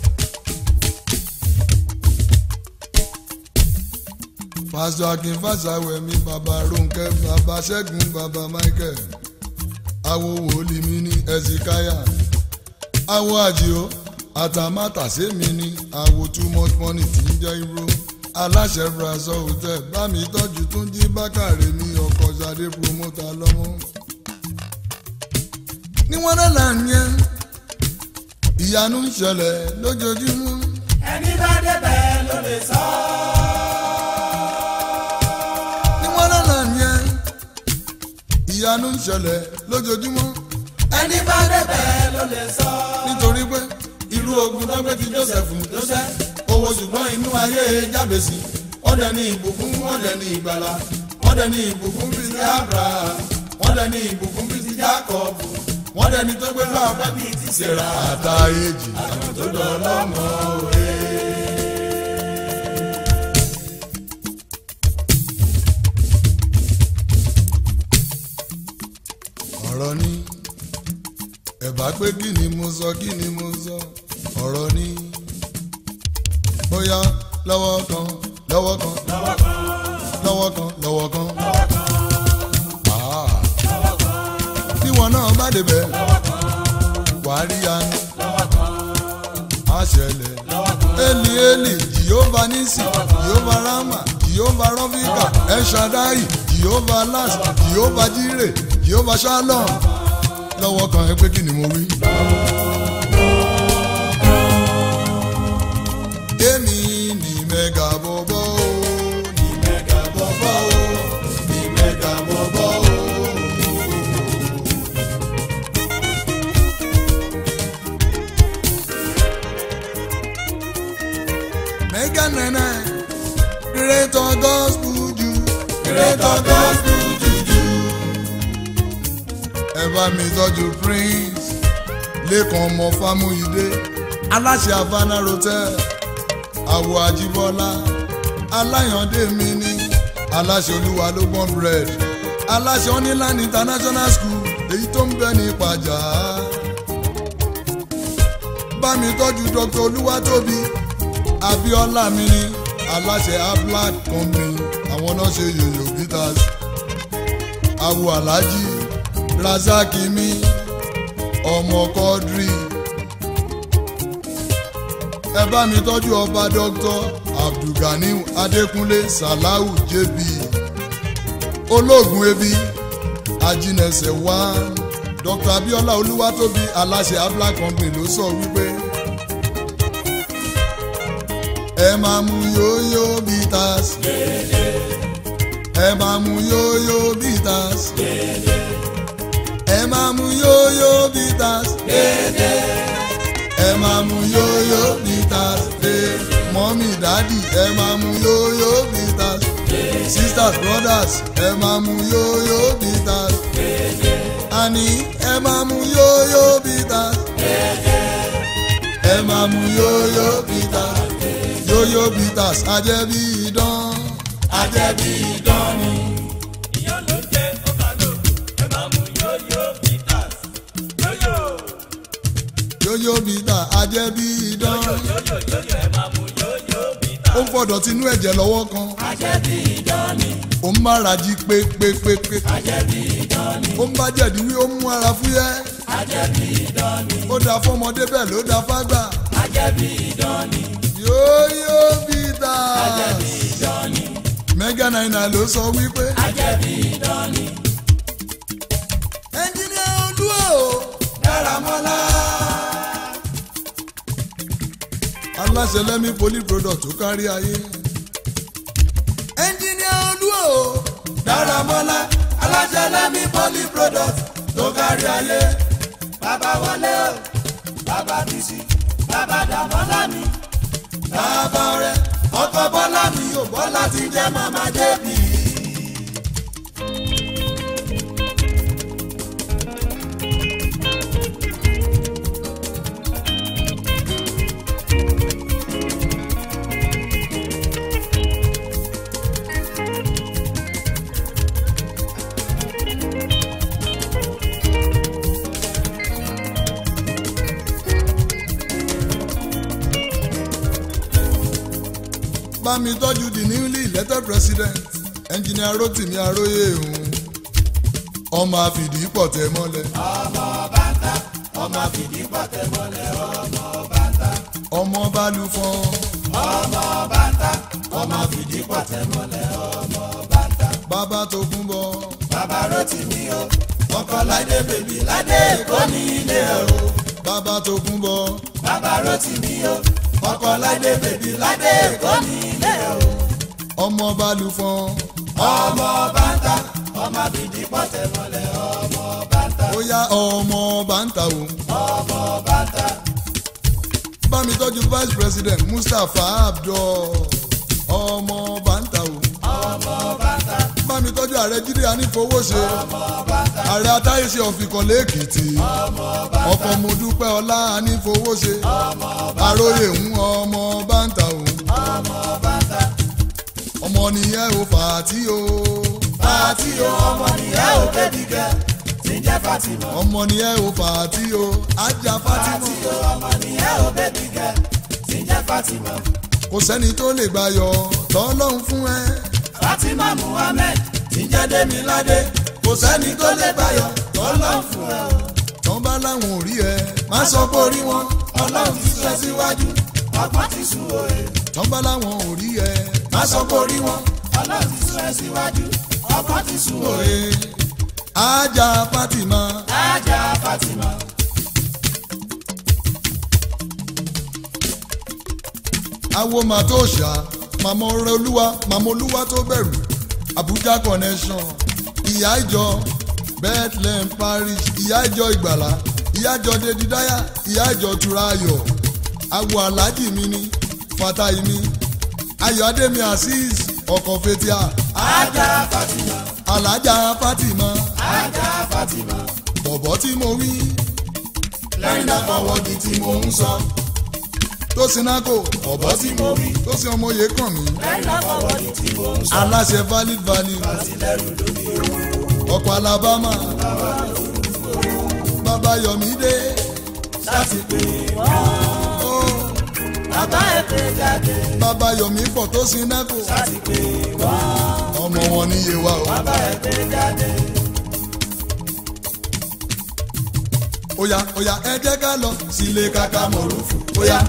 pásítọ̀ akin fàṣàwẹ̀ mi bàbá Rónkẹ́ bàbá Ṣẹ́gun bàbá Michael awo wòlíì mi ní ẹ̀sìkáyà awo àjìó àtàmátàsé mi ní awo too much money tí ń jẹ́ irú aláṣẹ brazil hotel bá mi tọ́jú tún jí bákàrè ní ọkọ̀ ṣadé promoter lọ́mọ. ní wọ́n náà là ń yẹn ìyanu ń ṣẹlẹ̀ lójoojúmọ́. ẹni bá débẹ̀ ló lè sọ. ní wọ́n náà là ń yẹn ìyanu ń ṣẹlẹ̀ lójoojúmọ́. ẹni bá débẹ̀ ló lè sọ. nítorí pé irú ogun tó gbé ti joseph joseph owó ṣùgbọ́n inú ayé jábèsì wọ́n dẹ̀ ní ìbùkún wọ́n dẹ̀ ní ìgbàlà wọ́n dẹ̀ ní ìbùkún bíi ti abraham wọ́n dẹ̀ ní ìbùkún bíi ti jacob wọ́n dẹ̀ ní tó gbé lọ́wọ́ pẹ́ bíi ti sarah àtàyèjì àwọn tó dọ̀ lọ́mọ òwe. ọ̀rọ̀ ni ẹ̀bá pé kí ni mo sọ kí ni mo sọ ọ̀rọ̀ ni bóyá lọ́wọ́ kan lọ́wọ́ kan lọ́wọ́ kan lọ́wọ́ kan Ah. bí wọn náà bá débẹ̀ wàá rí yanu á ṣẹlẹ̀ eli eli jehova nisi jehova rama jehova rọfíkà ẹ̀ṣadáì jehova las jehova jire jehova shalom lọ́wọ́ kan ẹ pé kí ni mo wí. èmi ni mẹ́gà bọ́bọ́ o ni mẹ́gà bọ́bọ́ o ni mẹ́gà bọ́bọ́ o. Mega nana, greater gospel ju, greater gospel juju. Ẹ bá mi tọ́jú prince lẹ́kàn ọmọ fámúyídé aláṣẹ havana hotel àwọ̀ àjíbọ́lá aláyàndé mi ní aláṣẹ olúwa ló gbọ́n bread aláṣẹ oníland international school èyí tó ń bẹ ní ìpàjà bá mi tọ́jú dr olúwatóbi abiola mi ní aláṣẹ ablad company àwọn náà ṣe yòyò bitters awo alhaji razaki mi ọmọ kọdri ẹ bá mi tọ́jú ọba dr abdulganiu adékúnlé salau jb olóògùn ebi ajínẹsẹ̀ one dr abiola olúwatóbi aláṣẹ ablad company ló sọ wípé ẹ máa mu yóyó bitters ẹ máa mu yóyó bitters ẹ máa mu yóyó bitters ẹ máa mu yóyó bitters mọ́mí dádì ẹ máa mu yóyó bitters sisters brothers ẹ máa mu yóyó bitters àní ẹ máa mu yóyó bitters ẹ máa mu yóyó bitters yóyó bitters ajẹ́bí idán ajẹ́bí idán ni. yóyó bitters ajẹ́bí idán ó ń fọ̀dọ̀ tinú ẹ̀jẹ̀ lọ́wọ́ kan ajẹ́bí idán ni. ó ń mára jí pépépépé ajẹ́bí idán ni. ó ń bá jẹ̀dí wí ó ń mú ara fúyẹ́ ajẹ́bí idán ni. ó da fọmọdé bẹ́ẹ̀ ló da fágbà ajẹ́bí idán ni. yóyó bitters ajẹ́bí idán ni. mega nine ló sọ wípé ajẹ́bí idán ni. ẹnjìnìà olúwo dáramọ́lá. aláṣẹ lẹ́mí poly product tó kárí ayé ẹnjìnìà olúwo dáramọ́lá aláṣẹ lẹ́mí poly product tó kárí ayé. wọlé o bàbá bísí bàbá dàmọ́lá mi bàbá rẹ ọkọ bọ́lá mi ò bọ́lá ti jẹ́ màmá débì. bá mi tọ́jú the newly elected president engineer rotimi aróyè òun ọmọ àfìdí pọ̀ tẹ́ mọ́lẹ̀ ọmọ bàtà ọmọ fìdí pàtẹ mọ́lẹ̀ ọmọ bàtà ọmọ balùfọ́n ọmọ bàtà ọmọ fìdí pàtẹ mọ́lẹ̀ ọmọ bàtà. bàbá tó kún bọ̀ bàbá Rótìmí o ọkọ ládé bèbí ládé èkó ní ilé o bàbá tó kún bọ̀ bàbá Rótìmí o ọkọ ládé bèbí ládé èkó ní ilé o ọmọ balùfọ́n ọmọ bàtà ọmọ fìdí pàtẹ mọ́lẹ̀ ọmọ bàtà ó yá ọmọ bàǹtà o ọmọ bàtà bá mi tọ́jú vice president mustapha abdul ọmọ bàǹtà o ọmọ bàtà bá mi tọ́jú ààrẹ jíde anífowóṣe ọmọ bàtà ààrẹ atáyéṣe ọ̀fìkànlé èkìtì ọkọ̀ mo dúpẹ́ ọlá anífowóṣe àròyé ń ọmọ bàǹtà o ọmọ bàtà ọmọ nìyẹn ò fàtí o fàtí o ọmọ nìyẹn ò bẹ́bí gẹ́ tí ń jẹ́ Fatima ọmọ nìyẹn ò fàtí o ajá fàtí fátímọ̀ o ọmọ nìyẹn ò bẹ́bí gẹ́ tí ń jẹ́ Fatima kò sẹ́ni tó lè gbàyọ̀ lọ́lọ́run fún ẹ Fatima Muhammed tí ń jẹ́ Demilade kò sẹ́ni tó lè gbàyọ̀ Ọlọ́run fún ẹ o tán bá láwọn ò rí ẹ má sọ pé orí wọn Ọlọ́run ti sọ síwájú ọgbọ́n ti sùn òye tán bá láwọn ò rí ẹ má sọ pé orí wọn Ọlọ́run ti sọ síwájú ọgbọ́n ti sùn òye òye ajá fátímọ̀ ajá Fatima awo mà tó ṣá màmá ọrẹ olúwa màmá olúwa tó bẹ̀rù abuja connection ìyá ìjọ bethlehem parish ìyá ìjọ ìgbàlá ìyá ìjọ dedidaya ìyá ìjọ turayọ awo aláàjì mi ni fatahi mi ayọ̀ adémi azeez ọkọ̀ fetia ajá Fatima alájà fatima ajá Fatima bọ̀bọ̀ tí mo wí lẹ́yìn náà fọwọ́dì tí mo ń sọ tó sinako ọ̀bọ tí mo wí tó sin ọmọye kàn mí lẹ́yìn náà fọwọ́dì tí mo ń sọ aláṣẹ valid value àtìlẹ́rù lórí ọkọ̀ alabama bàbá yọ̀mídé láti pè ó bàbá ẹ̀ pé jáde bàbá yọ̀mí pọ̀ tó sinako láti pè ọmọ wọn níye wa o. bàbá ẹ̀ pé jáde. Oya oya ẹ jẹ́ ká lọ sílé kàkà mọ̀rúfù oya.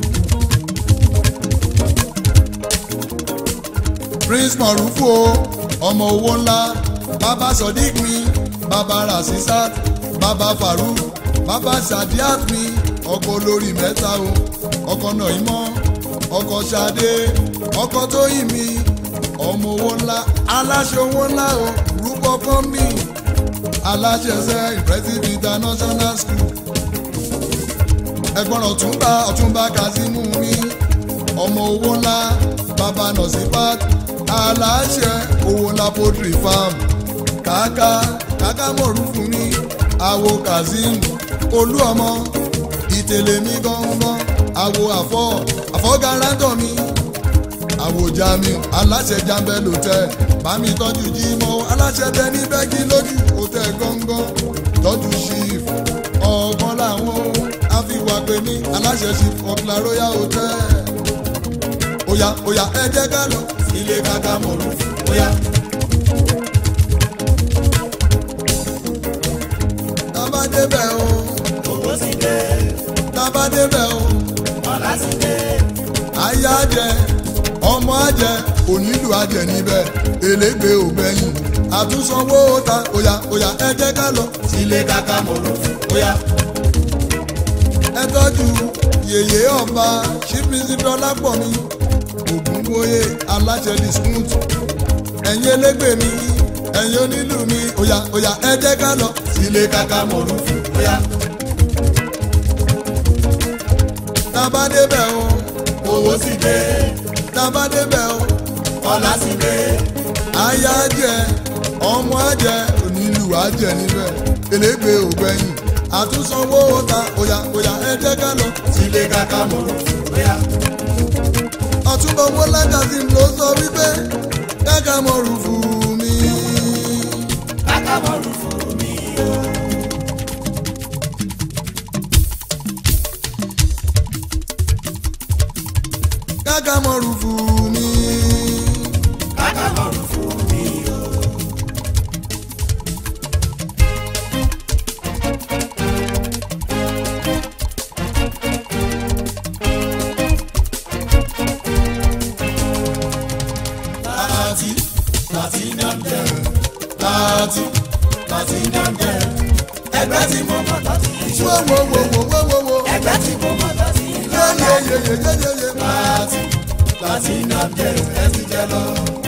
Prince mọ̀rúfù o ọmọ owó ńlá bàbá sodiq mi bàbá rasisat bàbá farouk bàbá sadiat mi ọkọ olórí mẹ́ta o ọkọ nàímọ́ ọkọ sade ọkọ tóyìn mi ọmọ owó ńlá aláṣẹ owó ńlá o rúbọ kọ́mbì aláṣẹṣẹ impressive international school ẹ̀gbọ́n ọ̀túnba ọ̀túnba kazeemu mi ọmọ owó ńlá baba nọsipat aláṣẹ owó ńlá poultry farm kàkà kàkà mọ̀rúfù mi àwo kazeem olú ọmọ ìtẹ̀lẹ̀ mi gángan àwo àfọ àfọ̀gáràtọ̀ mi àwo jamiu aláṣẹ jambẹ lòtẹ bámi tọ́jú jímọ̀ aláṣẹ tẹ ní bẹ́ẹ̀gì lójú òtẹ gángan tọ́jú chief ọ̀gbọ́n làwọn àfiwà pé ní aláṣẹ chief ọ̀kìlá royal hotel oya oya ẹ jẹ́ ká lọ ilé kàkà mọ̀lú bóyá tábà débẹ̀ o owó ti dé tábà débẹ̀ o ọ̀la ti dé ayé àjẹ ọmọ àjẹ onílù àjẹ níbẹ̀ elégbé ògbẹ́yìn àtúnsanwó ta oya oya ẹ jẹ́ ká lọ ilé kàkà mọ̀lú bóyá ẹ tọ́jú yèyé ọba ṣíbísí dọ́lápọ̀ mi ògúnbóyè aláṣẹ discount ẹ̀yin elégbè mi ẹ̀yin onílù mi oya oya ẹ jẹ́ ká lọ ilé kàkà mọ̀lú bóyá tábà débẹ̀ o owó sì dé tábà débẹ̀ o ọlá sì dé aya jẹ ọmọ ajẹ onílù ajẹ níbẹ̀ elégbé ògbẹ́yìn àtúnsanwó ta òyà òyà ẹ jẹ́ ká lọ. sílé kàkà mọ̀rọ̀ bóyá ọ̀túnbọ̀ owó lágàzín ló sọ wípé káka mọ̀ rúfù mi. kàkà mọ̀rọ̀ fún mi o. káka mọ̀ rúfù mi. kàkà mọ̀rọ̀ fún mi o. láti láti nàmjẹ láti láti nàmjẹ ẹgbẹ́ tí mo mọ̀ láti ìṣó wo wo wo wo wo wo wo. ẹgbẹ́ tí mo mọ̀ láti yé ìlànà yé yé yé yé yé. láti láti nàmjẹ ẹ ti jẹ lọ.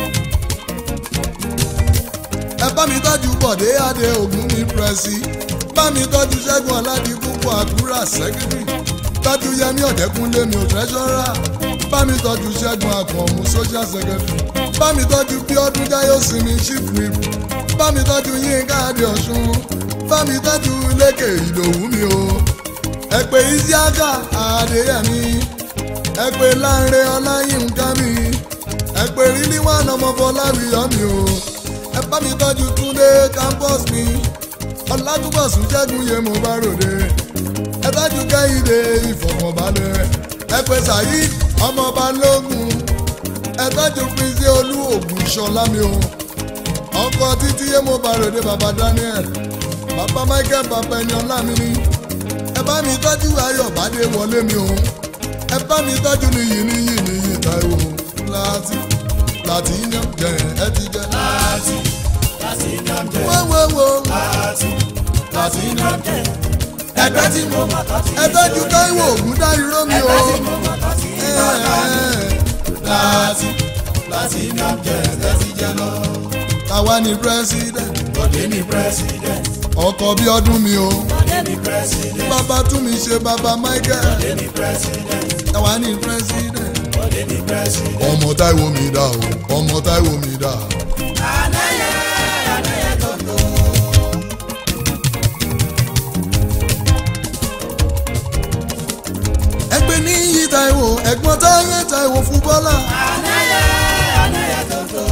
ẹ bá mi tọ́jú bọ̀dé adé ògún ní pírẹ́sì bá mi tọ́jú ṣẹ́gun aládìpúpọ̀ àkúrà sẹ́kítírì tọ́jú yẹmí ọ̀dẹ́kúnlé mi ò tẹ́ṣọ́rà bá mi tọ́jú ṣẹ́gun àkànmú social secretary bá mi tọ́jú bíọ́dún jáyọ̀sìnmi chief whip bá mi tọ́jú yínká adé ọ̀ṣun bá mi tọ́jú lékè ìdòwú mi o ẹ pé isiaka adéyẹmí ẹ pé láńre ọláyínká mi ẹ pé rílíwánà ọmọbọláwìyọ mi o ẹ bá mi tọ́jú túndé campus mi ọlátúbọ̀sùn ṣẹ́gun yé mo bá ròde ẹ tọ́jú kẹ́hìndé ìfọ̀kànbalẹ̀ ẹ pé saheed ọmọọba lógún ẹ tọ́jú prince olú ògùn ìṣọ̀lá mi o ọkọ títí yé mo bá ròde bàbá daniel bàbá michael bàbá ẹni ọlá mi ni ẹ bá mi tọ́jú ayọ̀ bàdé wọlé mi o ẹ bá mi tọ́jú níyì níyì níyì táìwò láti láti yan jẹ ẹ ti jẹ. láti láti nàmjẹ wọ́wọ́wọ́ láti láti nàmjẹ ẹgbẹ́ tí mo mọ̀ láti ẹ tọ́jú táìwò ògùn dá irọ́ mi o. ẹgbẹ́ tí mo mọ̀ láti ìlànà láti láti nàmjẹ ẹ ti jẹ lọ. Tàwa ni president Bọ̀dé ni president ọkọ̀ bí ọdún mi o. Bọ̀dé ni president Bàbá tún mi ṣe bàbá Michael. Bọ̀dé ni president Tàwa ni president. Bọ̀dé ni president. Ọmọ Táíwò mi dà o, ọmọ Táíwò mi dà. Ànáyẹ ànáyẹ tòótọ́. Ẹgbẹ́ ní yí Táíwò, ẹ̀gbọ́n Táyé Táíwò fún Bọ́lá. Ànáyẹ ànáyẹ tòótọ́.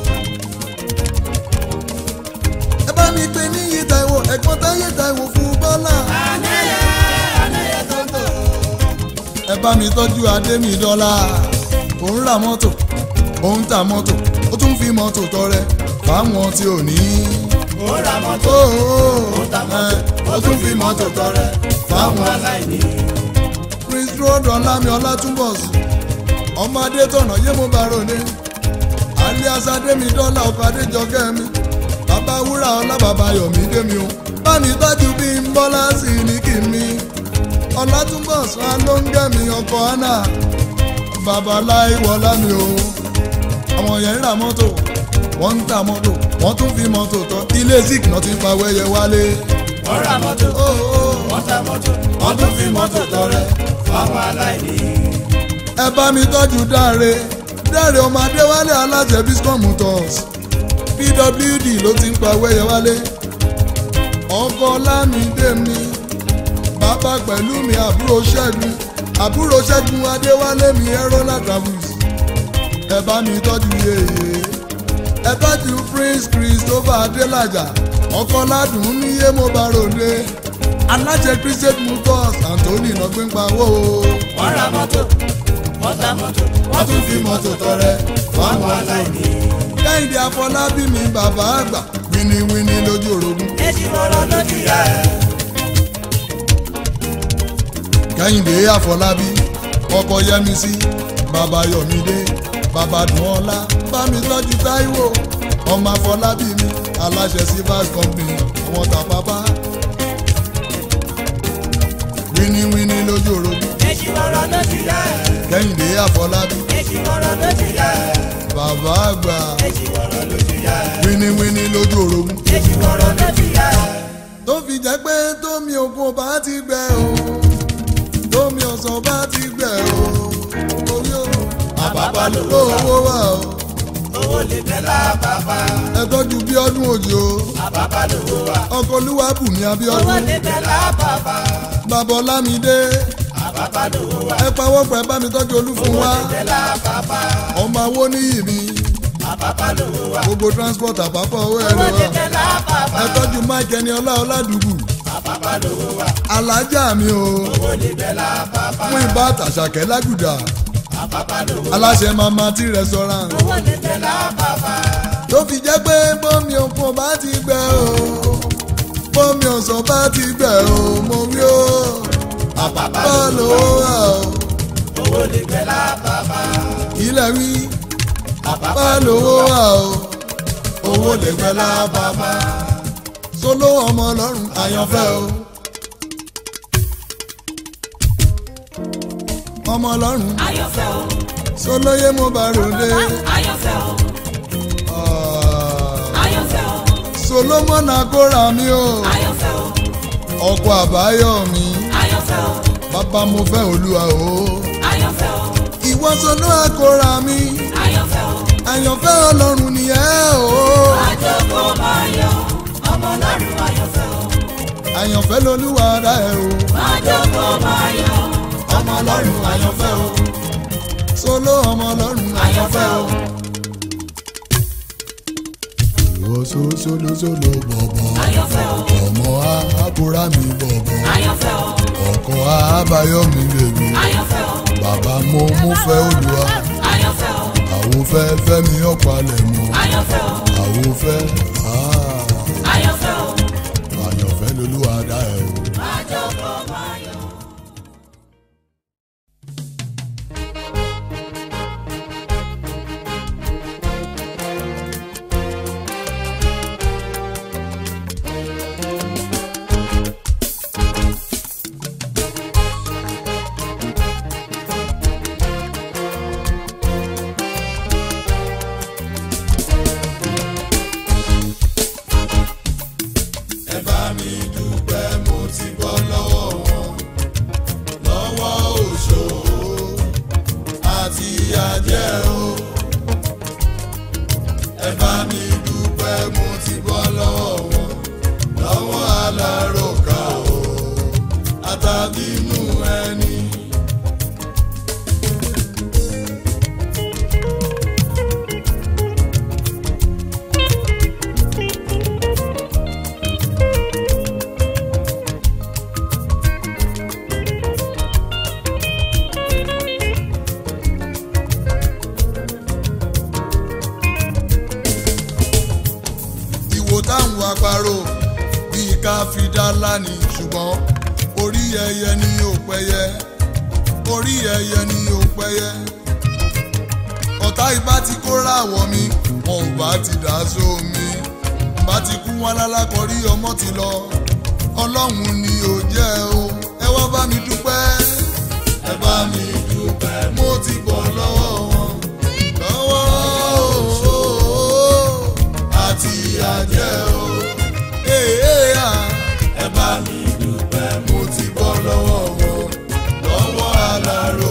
Ẹ bá mi pè ní yí Táíwò, ẹ̀gbọ́n Táyé Táíwò fún Bọ́lá. Ànáyẹ ànáyẹ tòótọ́. Ẹ bá mi tọ́jú Adémi dọ́là. Òun ra mọ́tò, òun ta mọ́tò, ó tún fi mọ́tò tọrẹ fáwọn tí ò ní. Ó ra mọ́tò, Ó ó ó ta mọ́tò, ẹ, ó tún fi mọ́tò tọrẹ fáwọn aláìní. prince road ọlámi ọlátúnbọ̀sù ọmọ adétọ̀nà yé mo bá ròde alias adémi dọ́là ọkọ̀ adéjọkẹ́ mi bàbá wúrà ọlá bàbá yọ̀mí démi o bámi tọ́jú bí n bọ́lá sí ní kí mi ọlátúnbọ̀sù alóńgẹ̀mí ọkọ̀ hánà bàbá láìwọlá mi o àwọn yẹn ń ra mọ́tò wọ́n ń ta mọ́tò wọ́n tún fi mọ́tò tọ́ ilé zik náà ti ń pa wẹ́yẹ wálé. Wọ́n ra mọ́tò, ó ó wọ́n ta mọ́tò, wọ́n tún fi mọ́tò tọrẹ fáwọn aláìní. ẹ bá mi tọ́jú dáre dáre ọmọ adéwálé alájẹ biscom motors pwd ló ti ń pa wẹ́yẹ wálé ọkọ lámìdé mi bàbá pẹ̀lú mi àbúrò ṣẹ́gun àbúrò ṣẹ́gun adéwálé mi ẹ̀rọ́lá travels ẹ bá mi tọ́jú yeye ẹ tọ́jú prince christopher adélájà ọkọ ládùn ní yé mo bá ròde alájẹ christian motors anthony nọgbẹ́npa wò ó Wọ́n ra mọ́tò, wọ́n ta mọ́tò, wọ́n tún fi mọ́tò tọrẹ fáwọn aláìní. kẹ́hìndé afọlábí mi bàbá àgbà wíníwíní lójú orogún Èjì wọ́rọ̀ lójú yá ẹ̀. kẹ́hìndé afọlábí ọkọ yẹmísí bàbá yọmídé bàbá dùnọ́lá bámi tọ́jú táíwò ọmọ afọlábí mi aláṣẹ silvers company àwọn tàpápá wíníwíní lójú orogún Èjì wọ́rọ̀ lójú yá ẹ̀. kẹ́hìndé afọlábí Èjì wọ́rọ̀ lójú yá ẹ̀. bàbá àgbà Èjì wọ́rọ̀ lójú yá ẹ̀. wíníwíní lójú orogún Èjì wọ́rọ̀ lójú yá ẹ̀. tó fi jẹ́ pé tómi òkun bá ti gbẹ o tómi ọ̀sán bá ti gbẹ lówó owó wà o owó lè bẹ́ lábàbà ẹ tọ́jú bí ọdún òjò àbàbà lówó wà ọkọ̀ olúwàbùnmi owó abíọ́dún lè bẹ́ lábàbà bàbá ọlámídé àbàbà lówó wà ẹ pawọ́pọ̀ ẹ bá mi tọ́jú olúfún owó wa lè bẹ́ lábàbà ọmọ awó níyì mi àbàbà lówó wà gbogbo transport àpapọ̀ owó ẹ owó lè lè wà bẹ́ lábàbà ẹ tọ́jú mike ẹni ọlá ọládùúgbù àbàbà lówó wà alájà mi o owó lè bẹ́ lábàbà fún ibà tàṣàkẹ́ lágùdà àbàbà lówó wà aláṣẹ mama tí restaurant owó lè bẹ́ lábàbà tó fi jẹ́ pé bómi òkun bá ti gbẹ o bómi ọ̀sán bá ti gbẹ o mo wí o àbàbà bá lówó lówó wà wà o owó lè bẹ́ lábàbà ilẹ̀ wí àbàbà bá lówó wà o owó lè gbẹ lábàbà sóló ọmọ ọlọ́run àyànfẹ́ o ọmọ ọlọ́run Ayọ̀fẹ́ o, sólóyè mo bá ròde ayọ̀fẹ́ o, Ah, ayọ̀fẹ́ o, solomon akóra mi o ayọ̀fẹ́ o, ọkọ àbáyọ mi ayọ̀fẹ́ o, bàbá mo fẹ́ olúwa o ayọ̀fẹ́ o, ìwọ sọnù akóra mi ayọ̀fẹ́ o. àyànfẹ́ ọlọ́run nìyẹn o Àjọkọ̀ máa yọ, ọmọ ọlọ́run ayọ̀fẹ́ o. àyànfẹ́ lolúwa dá ẹ o Àjọkọ̀ máa yọ, ọmọ ọlọ́run àyànfẹ́ o solo ọmọ ọlọ́run àyànfẹ́ o. ìwọ so solo solo bọ̀bọ̀ ayọ̀fẹ́ o, ọmọ akóra mi bọ̀bọ̀ ayọ̀fẹ́ o, ọkọ àbáyọ mi lèmi ayọ̀fẹ́ o, bàbá mo mo fẹ́ olúwa ayọ̀fẹ́ o, àwọn fẹ́ fẹ́ mi ọ̀pálẹ̀ mọ́ ayọ̀fẹ́ o, àwọn fẹ́ ah, ayọ̀fẹ́ o. àyànfẹ́ lolúwa dá ẹ o. Àjọkọ̀ máa yọ. ẹ bá mi dúpẹ́ mo ti bọ́ lọ́wọ́ wọn lọ́wọ́ òṣò àti àjẹ́ o ẹ bá mi dúpẹ́ mo ti bọ́ lọ́wọ́ wọn lọ́wọ́ aláròkà o àtàbínú ẹni. ìwò táwọn àparò bíi ká fi dá lánì ṣùgbọ́n orí ẹyẹ ni ò pẹyẹ orí ẹyẹ ni ò pẹyẹ ọ̀tá ibà ti kóra àwọ̀ mi wọn ò bá ti dá sómi bá ti kú wọn lálákọ̀ọ́rí ọmọ ti lọ ọlọ́run ni ò jẹ́ o ẹ wá bá mi dúpẹ́ ẹ bá mi dúpẹ́ mo mo ti bọ̀ lọ́wọ́ wọn lọ́wọ́ o àti àjẹ́ o ee a ẹ bá mi dúpẹ́ mo ti bọ́ lọ́wọ́ wọn lọ́wọ́ alárò